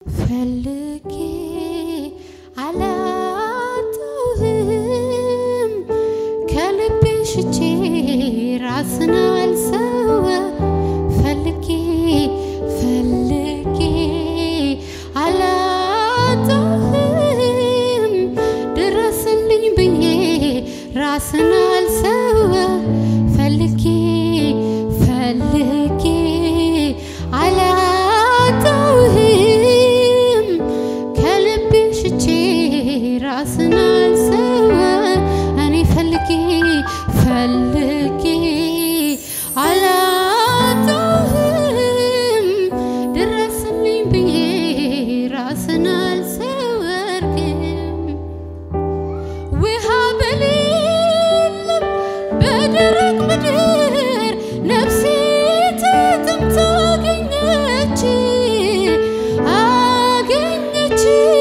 ፈልጌ አላጣሁህም ከልቤ ሽቼ ራስን አልሰወ ፈልጌ ፈልጌ አላጣሁህም ድረስልኝ ብዬ ራስን አልሰወ ፈልጌ ፈልጌ አላጣሁህም ከልቤ ሽቼ ራስን አልሰወ እኔ ፈልጌ ፈልጌ አላጣሁህም ድረስልኝ ብዬ ራስን አልሰወርክም ውሃ በሌለም በደረቅ ምድር ነፍሴ ተጠምታ አገኘች አገኘች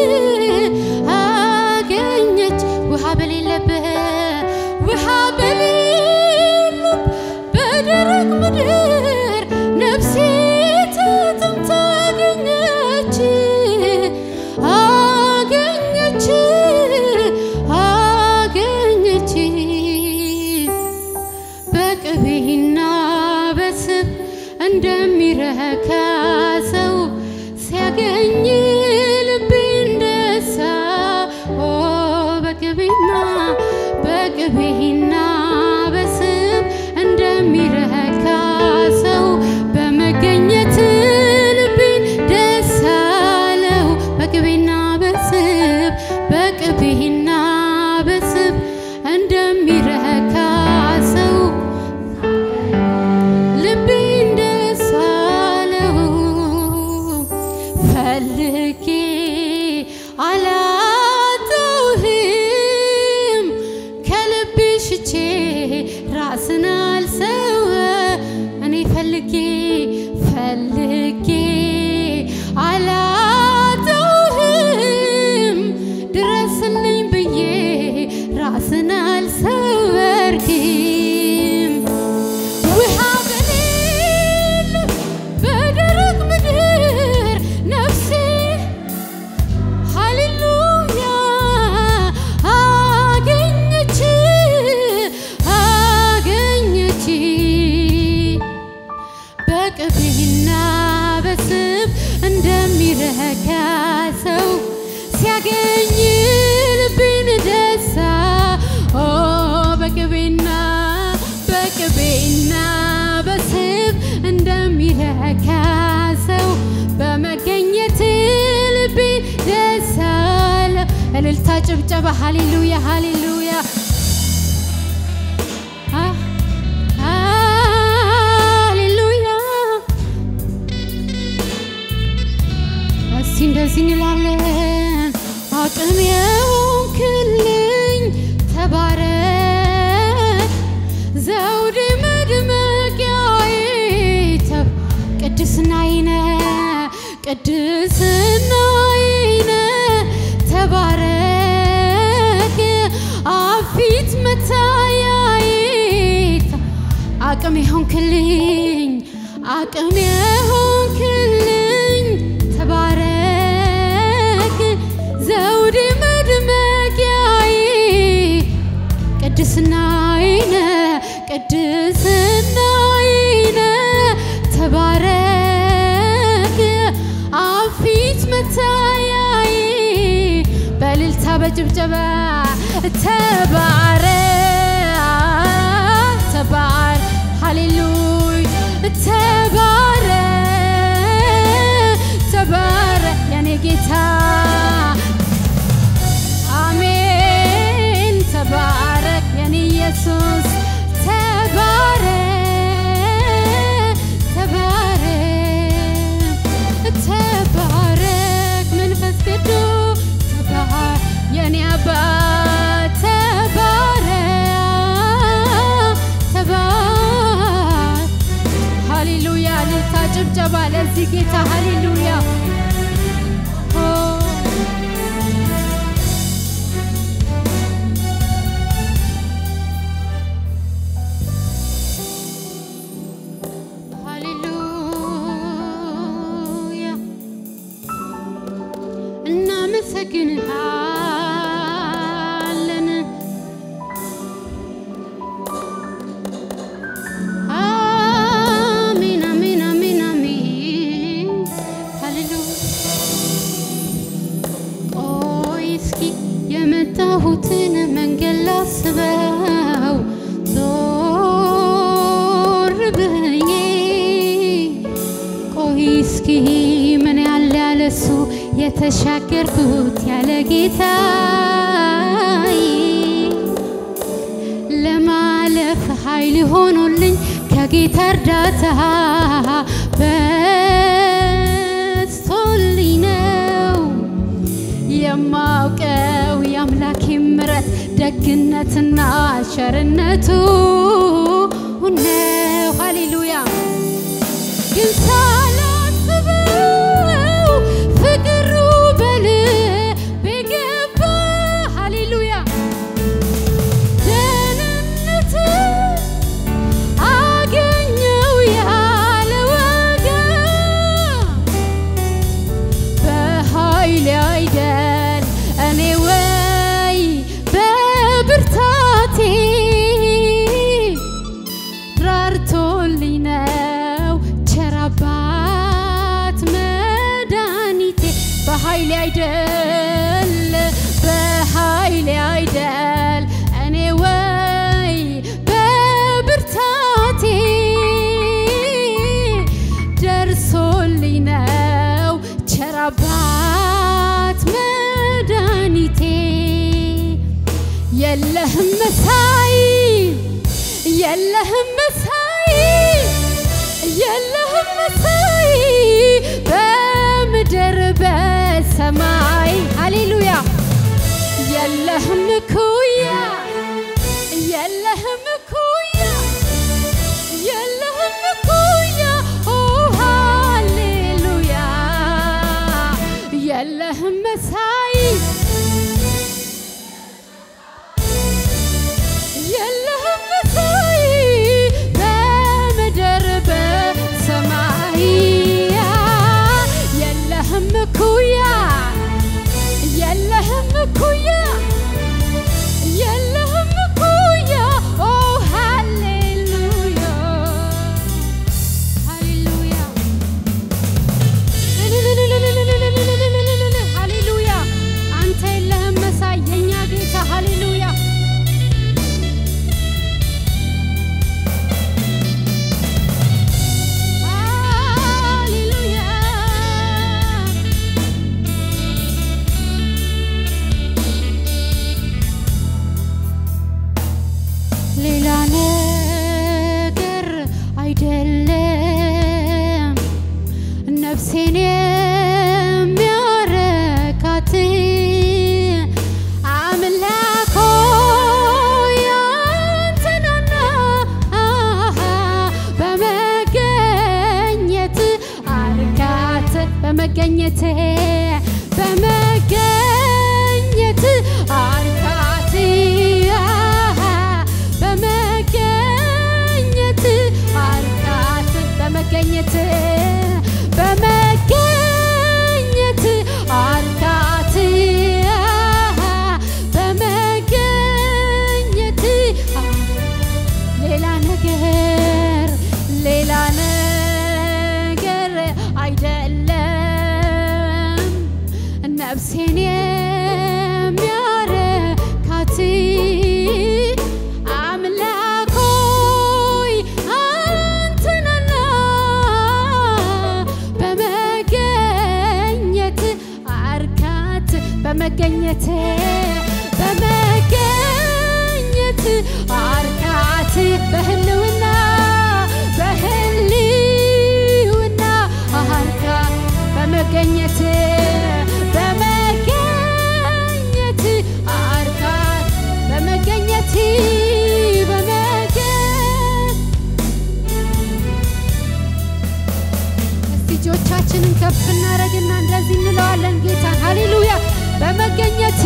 አገኘች ውሃ በሌለበት ውሃ በሌለም በደረቅ ምድር ነፍሴ ተጠምታ አገኘች አገኘች አገኘች በቅቤና በስብ እንደሚረካ ሰው ሲያገኝ ልቤ እንደሳ ኦ በቅቤና በቅቤና በስብ እንደሚረካ ሰው በመገኘት ልቤን ደስ አለው በቅቤና በስብ በቅቤና በስብ እንደሚረካ ሰው ልቤን ደስ አለው ፈልጌ አላጣሁህም ከልቤ ሽቼ ራስን አልሰወ እኔ ፈልጌ ፈልጌ አላጣሁህም ድረስልኝ ብዬ ራስን አልሰወርክም ውሃ በሌለም በደረቅ ምድር ነፍሴ ሃሌሉያ አገኘች አገኘች በቅቤና በስብ እንደሚረካ ሰው ሲያገኝ ልቤን ደሳ ኦ በቅቤና በቅቤና በስብ እንደሚረካ ሰው በመገኘት ልቤ ደስ አለ። እልልታ ጭብጨባ፣ ሃሌሉያ ሃሌሉያ አ- ሃሌሉያ እስቲ እንደዚህ እንላለን። አቅም የሆንክልኝ ተባረክ፣ ዘውዴ መድመቂያዬ ተብ ቅድስናዬ ነህ ቅድስናዬ ነህ ተባረክ፣ አፊት መታያዬ ተ- አቅም የሆንክልኝ አቅም የሆንክልኝ ተባረክ ዘውዴ መድመቂያዬ ቅድስናዬ ነህ ቅድስናዬ ነህ ተባረክ አፊት መታያዬ በእልልታ በጭብጨባ ተባረክ ተባር ሃሌሉያ ተባረክ ተባረክ የኔ ጌታ አሜን ተባረክ የኔ ኢየሱስ ተባረክ ተባረክ ተባረክ መንፈስ ቅዱስ ተባረክ የኔ አባት ተባረክ ተባረክ ሃሌሉያ ልልታ እናመሰግንሃለን። አሜን አሜን አሜን አሜን ሃሌሉያ ቆይ እስኪ የመጣሁትን መንገድ ላስበው ዞር ብዬ ቆይ እስኪ ምን ያለ ያለሱ የተሻገርኩት ያለ ጌታዬ ለማለፍ ኃይል ሆኖልኝ ከጌታ እርዳታ በስቶልኝ ነው የማውቀው የአምላኬ ምሕረት ደግነትና ቸርነቱ ነው። ሃሌሉያ ግን ሳላስበው ፍቅሩ በልቤ ገባ። ሃሌሉያ ደህንነት አገኘው ያለ ወገን በኃይል አይደል እኔ ወይ በብርታቴ ራርቶልኝ ነው ቸር አባት መድኃኒቴ በኃይል አይደል በኃይል አይደል እኔ ወይ በብርታቴ ደርሶልኝ ነው ቸር አባት መድኃኒቴ የለህም መሳይ የለህም መሳይ የለህም መሳይ በምድር በሰማይ ሃሌሉያ የለህም እኩያ የለህም እኩያ የለህም እኩያ ኦ ሃሌሉያ የለህም መሳይ የለህም መሳይ በምድር በሰማይ የለህም እኩያ የለህም እኩያ የለህም እኩያ ኦ ሃሌሉያ ሃሌሉያ ሃሌሉያ አንተ የለህም መሳይ የኛ ጌታ ሃሌሉያ ሃሌሉያ ሌላ ነገር አይደለም ነፍሴን የሚያረካት አምላኮ ያንተናና በመገኘት አርካት በመገኘት በመገኘት አርካት በመገኘት አርካት በመገኘት በመገኘት አርካት በመገኘት ሌላ ነገር ሌላ ነገር አይደለም ነፍሴን የሚያረካት አምላክ ሆይ አንተነና በመገኘት አርካት በመገኘት በመገኘት አርካት በህልውና በህልውና አርካ በመገኘት በመገኘት አርካት በመገኘት በመገኘት እስቲ እጆቻችንን ከፍ እናደርግና እንደዚህ እንለዋለን ጌታን ሃሌሉያ በመገኘት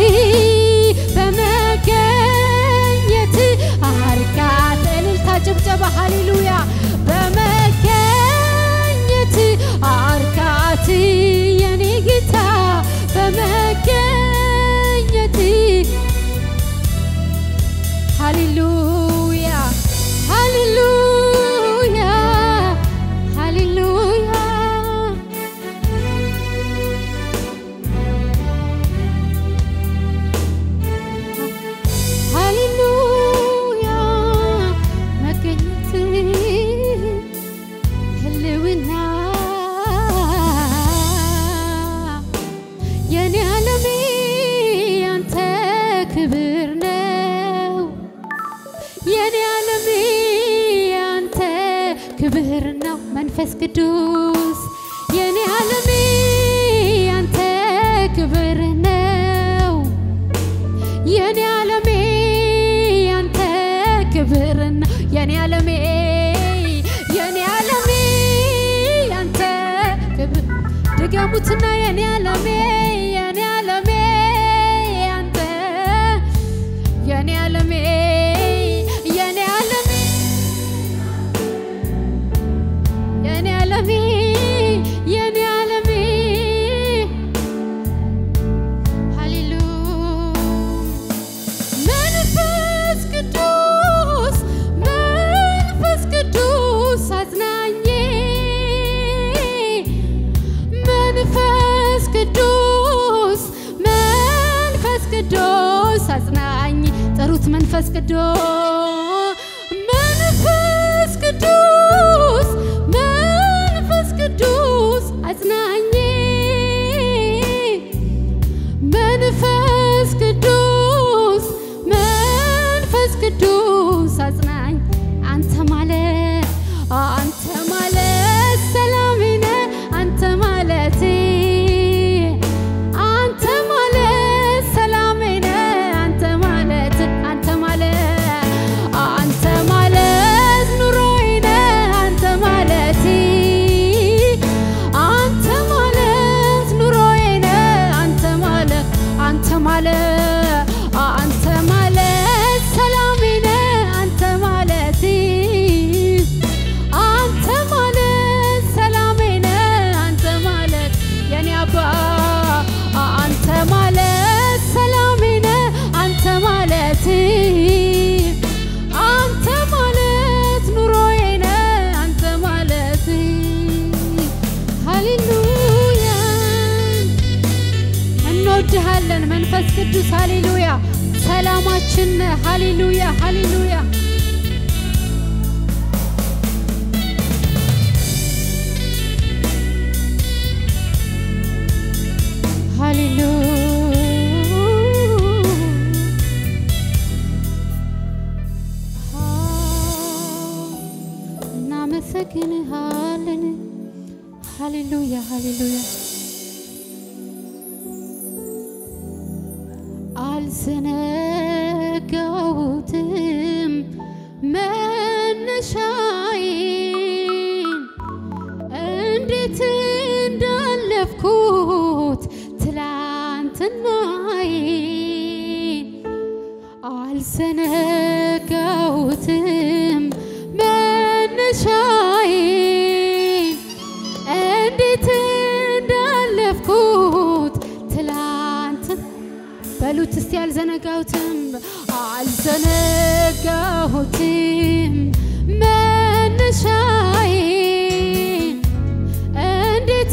በመገኘት አርካት እልልታ ጭብጨባ ሃሌሉያ በመገኘት አርካት የኔ ጌታ መንፈስ ቅዱስ የኔ ዓለሜ ያንተ ክብር ነው የኔ ዓለሜ ያንተ ክብር ነው የኔ ዓለሜ የኔ ዓለሜ ያንተ ክብር ድገሙትና የኔ ዓለሜ የኔ ዓለሜ ያንተ የኔ ዓለሜ የኔ ዓለሜ የኔ ዓለሜ የኔ ዓለሜ ሃሌሉያ መንፈስ ቅዱስ መንፈስ ቅዱስ አጽናኜ መንፈስ ቅዱስ መንፈስ ቅዱስ አጽናኝ ጥሩት መንፈስ ቅዱስ መንፈስ ቅዱስ መንፈስ ቅዱስ አጽናኝ መንፈስ ቅዱስ መንፈስ ቅዱስ አጽናኝ አንተ ማለት አንተ ማለት ሰላሜ ነህ አንተ ማለት አንተ ማለት ሰላሜ ነህ አንተ ማለት አንተ ማለት አንተ ማለት ኑሮዬ ነህ አንተ ማለት አንተ ማለት ኑሮዬ ነህ አንተ ማለት አንተ ማለት አንተ ማለት ሰላሜ ነህ አንተ ማለት አንተ ማለት ሰላሜ ነህ አንተ ማለት የኔ አባ አንተ ማለት ሰላሜ ነህ አንተ ማለት አንተ ማለት ኑሮዬ ነህ አንተ ማለት ሃሌሉያ እንወድሃለን መንፈስ ቅዱስ ሃሌሉያ ሰላማችን ነህ ሃሌሉያ ሃሌሉያ እናመሰግንሃለን ሃሌሉያ ሃሌሉያ አልዘነጋሁትም መነሻዬን እንዴት እንዳለፍኩት ትላንትናዬን አልዘነጋሁትም መነሻዬን እንዴት እንዳለፍኩት ትላንትን በሉት እስቲ አልዘነጋሁትም አልዘነጋሁትም መነሻዬን እንዴት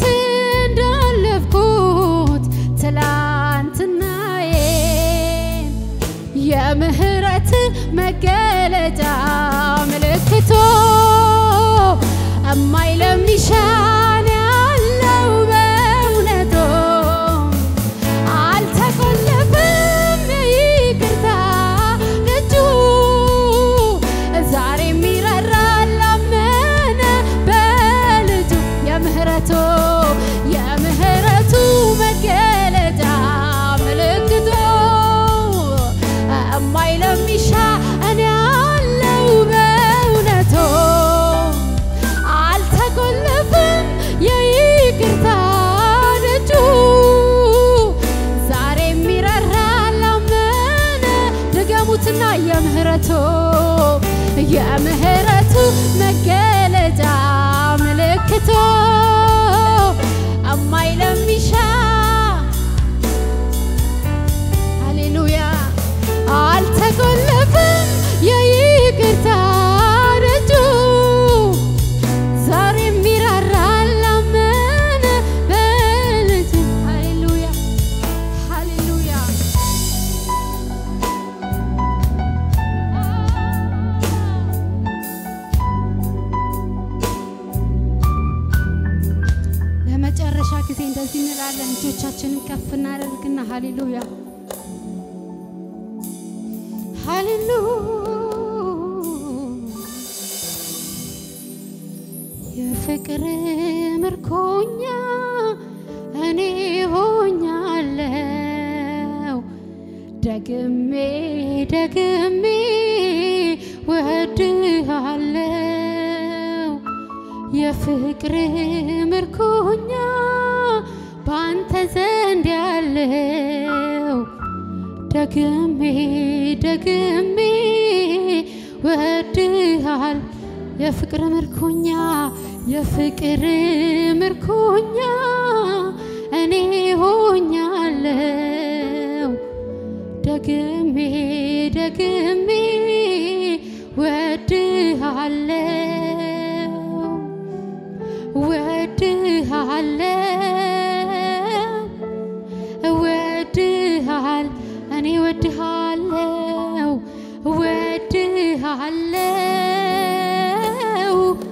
እንዳለፍኩት ትላንትናዬን የምህረት መገለጫ ምልክቶ እማይለሚሻን ያለው በእውነቱ አልተቆለፍም ይቅርታ ደጁ ዛሬ የሚራራ ላመነ በልጁ የምህረቱ የምህረቱ መገለጫ ምልክቱ እማይለሚሻ እኔ ያለው በእውነቱ አልተቆለፍም የይቅርታ ደጁ ዛሬ የሚራራ ላመነ ድገሙትና የምህረቱ የምህረቱ መገለጫ ምልክቶ እማይለሚሻ ሃሌሉያ አልተቆለፍም የይቅርታ ደጁ ዛሬ የሚራራ ላመነ በልጁ ሃሌሉያ ሃሌሉያ ለመጨረሻ ጊዜ እንደዚህ እንላለን። እጆቻችንን ከፍ እናደርግና ሃሌሉያ ሃሌሉያ የፍቅር ምርኮኛ እኔ ሆኛለው ደግሜ ደግሜ ወድሃለው የፍቅር ምርኮኛ በአንተ ዘንድ ያለው ደግሜ ደግሜ ወድሃል የፍቅር ምርኮኛ የፍቅር ምርኮኛ እኔ ሆኛለው ደግሜ ደግሜ ወድሃለው ወድሃለው ወድሃል እኔ ወድሃለው ወድሃለው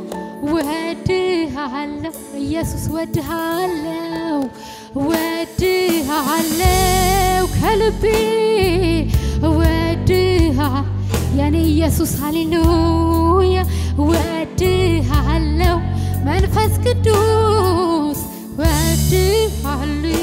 ወድሃለው ኢየሱስ ወድሃለው ወድሃለው ከልቤ ወድሃ የኔ ኢየሱስ ሃሌሉያ ወድሃለው መንፈስ ቅዱስ ወድሃለው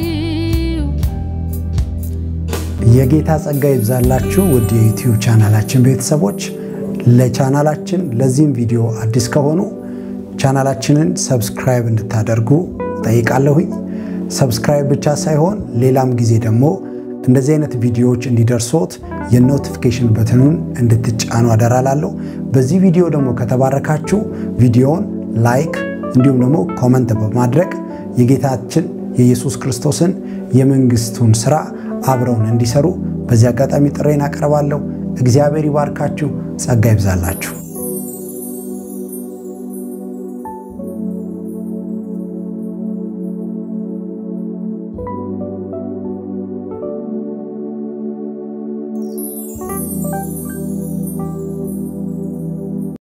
የጌታ ጸጋ ይብዛላችሁ ውድ የዩቲዩብ ቻናላችን ቤተሰቦች። ለቻናላችን ለዚህም ቪዲዮ አዲስ ከሆኑ ቻናላችንን ሰብስክራይብ እንድታደርጉ ጠይቃለሁኝ። ሰብስክራይብ ብቻ ሳይሆን ሌላም ጊዜ ደግሞ እንደዚህ አይነት ቪዲዮዎች እንዲደርሶት የኖቲፊኬሽን በትኑን እንድትጫኑ አደራላለሁ። በዚህ ቪዲዮ ደግሞ ከተባረካችሁ ቪዲዮውን ላይክ እንዲሁም ደግሞ ኮመንት በማድረግ የጌታችን የኢየሱስ ክርስቶስን የመንግስቱን ስራ አብረውን እንዲሰሩ በዚህ አጋጣሚ ጥሬን አቀርባለሁ። እግዚአብሔር ይባርካችሁ፣ ጸጋ ይብዛላችሁ።